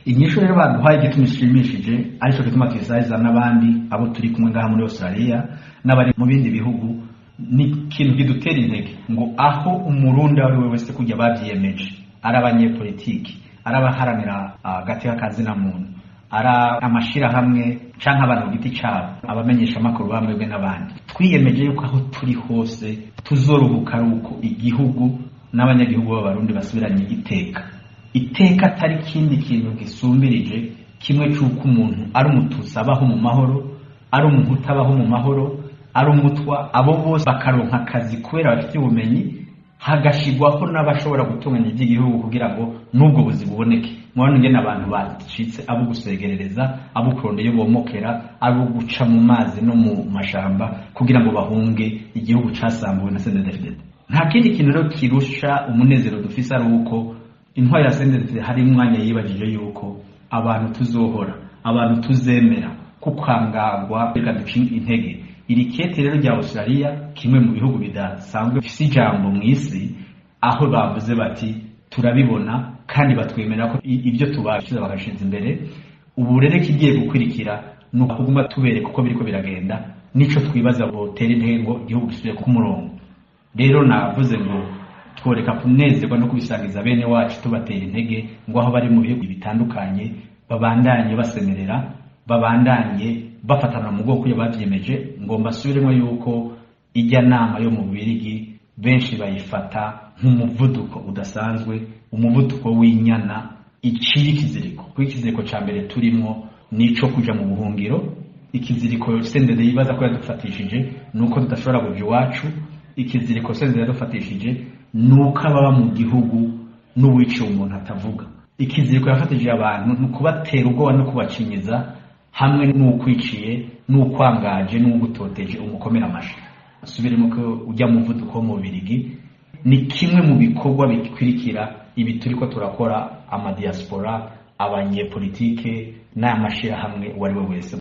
inyishu rero baduhaye igituma ishimishije aricyo gituma tuyisariza n'abandi abo turi kumwe ngaha muri australia n'abari mu bindi bihugu ni ikintu kidutera intege ngo aho umurundi ari we wese kujya babyiyemeje ari abanyepolitiki ari abaharanira agati k'akazina muntu ari amashirahamwe canke abantu ku giti cabo abamenyesha amakuru bamwebwe n'abandi twiyemeje yuko aho turi hose tuzoruhuka ari uko igihugu n'abanyagihugu b'abarundi basubiranye iteka iteka atari ikindi kintu gisumbirije kimwe c'uko umuntu ari umututsi abaho mu mahoro ari umuhutu abaho mu mahoro ari umutwa abo bose bakaronka akazi kubera bafite ubumenyi hagashigwaho n'abashobora gutunganya iby'igihugu kugira ngo n'ubwo buzi buboneke mubona ingene abantu bacitse abo gusegerereza abo kurondera iyo bomokera abo guca mu mazi no mu mashamba kugira ngo bahunge igihugu casambuwe na CNDD-FDD nta kindi kintu rero kirusha umunezero dufise ari uko intwari ya CNDD-FDD hari umwanya yibajije yuko abantu tuzohora abantu tuzemera kukangagwa reka duce intege iri kete rero rya Australia kimwe mu bihugu bidasanzwe bifise ijambo mu isi aho bavuze bati turabibona kandi batwemera ko ibyo tubashize bagashinza imbere ubu rero kigiye gukurikira ni ukuguma tubereka uko biriko biragenda nico twibaza botera intege ngo igihugu gisubire ku murongo rero navuze ngo tworeka kunezerwa no kubisangiza bene wacu tubatera intege ngo aho bari mu bihugu bitandukanye babandanye basemerera babandanye bafatana mu bwoko iyo babyiyemeje ngo mbasubiremo yuko ijya nama yo mu birigi benshi bayifata nk'umuvuduko udasanzwe umuvuduko w'inyana iciye ikiziriko kuko ikiziriko cya mbere turimo nico kuja mu buhungiro ikiziriko sendede yibaza ko yadufatishije ni uko tudashobora kuja iwacu ikiziriko sendede yadufatishije ni uko ababa mu gihugu n'uwiciye umuntu atavuga ikiziriko yafatishije abantu ni ukubatera ubwoba no kubacinyiza hamwe n'ukwiciye n'ukwangaje n'ugutoteje umukomera amashi subiremo ko ujya mu muvuduko wo mu birigi ni kimwe mu bikorwa bikurikira ibi turiko turakora amadiaspora abanyepolitike n'amashirahamwe uwo ari we wese